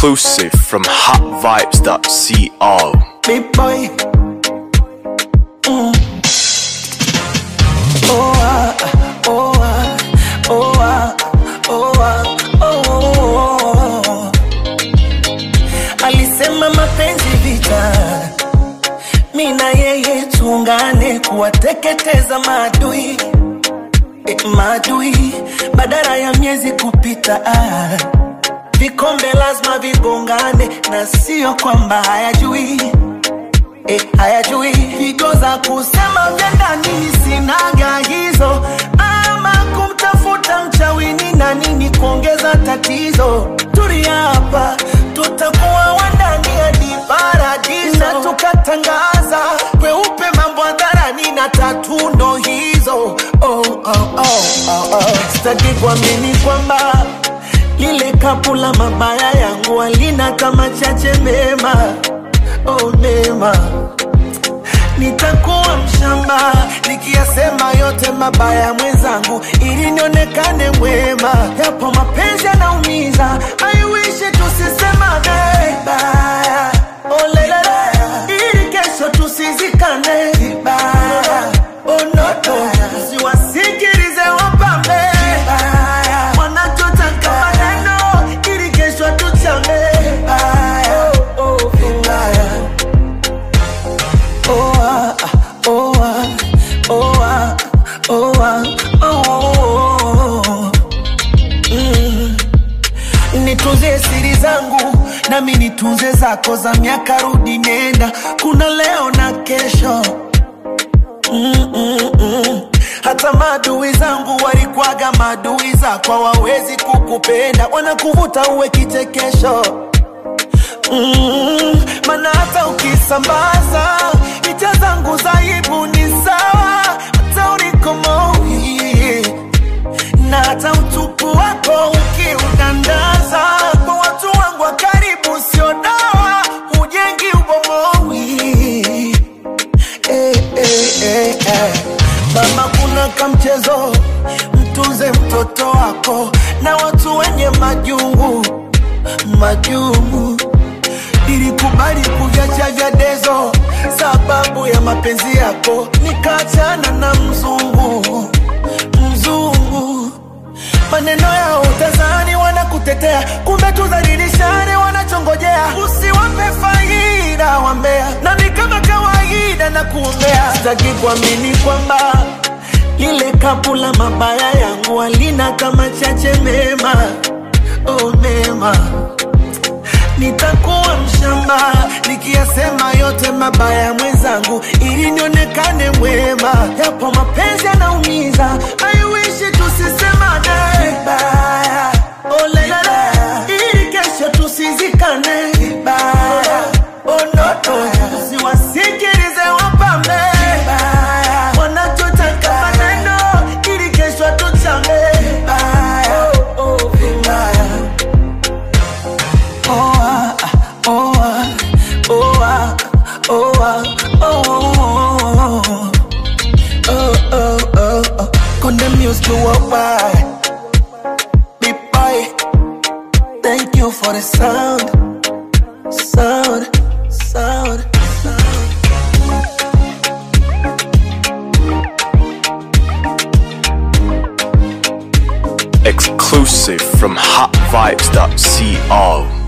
Exclusive from hotvibes.co. Big boy. Mm. Oh, ah, oh, ah, oh, ah, oh, ah, oh, oh. Alisema mapenzi vita, mi na yeye tuungane kuwateketeza maadui e, maadui badala ya miezi kupita ah. Vikombe lazima vigongane na sio kwamba hayajui e, hayajui figo za kusema vya ndani sinaga hizo, ama kumtafuta mchawini na nini kuongeza tatizo. Tulia hapa, tutakuwa wandani hadi paradiso, na tukatangaza kweupe mambo hadharani na tatu ndo hizo. Oh, oh, oh, oh, oh. Sitaki kuamini kwamba lile kapu la mabaya yangu alina kama chache mema oh, mema nitakuwa mshamba nikiyasema yote mabaya mwenzangu ili nionekane mwema yapo mapenzi yanaumiza aiwishi tusisemane vibaya oh, lelele ili kesho tusizikane vibaya oh, noto siwasikilize wapambe vibaya wanachotaka maneno ili kesho tuchame vibaya oh, oh, vibaya oh ah, oh ah, oh ah, oh ah, oh, oh, oh. Mm. Nitunze siri zangu nami nitunze zako za miaka rudi nenda, kuna leo na kesho mm, mm, mm. Hata maadui zangu walikwaga maadui zako, hawawezi kukupenda, wanakuvuta uwe kichekesho mm, maana hata ukisambaza picha zangu za aibu ni sawa, hata ulikomoi na hata utupu wako ukiudandaza kwa watu wangu wa karibu, sio dawa, hujengi ubomowi eh, eh, eh, eh. Mama, kuna kamchezo, mtunze mtoto wako na watu wenye majungu majungu nilikubali kuviacha vya dezo sababu ya mapenzi yako, nikaachana na mzungu mzungu. Maneno yao utazani wanakutetea, kumbe tudhalilishane wanachongojea. Usiwape faida wambea, nami kama kawaida na kuombea. Sitaki kuamini kwamba lile kapu la mabaya yangu alina kama chache mema, oh mema nitakuwa mshamba nikiyasema yote mabaya mwenzangu, ili nionekane mwema. Yapo mapenzi yanaumiza, aiwishi tusisemane vibaya, oh lelele, ili kesho tusizikane vibaya, oh noto, siwasikilize wapambe vibaya, wanachotaka maneno, ili kesho tuchame vibaya, oh, oh, vibaya. Oh ah, oh ah, oh ah, oh ah, oh oh oh oh oh oh. Condemn music to worldwide. Big boy, thank you for the sound, sound, sound, sound. Exclusive from hotvibes.co.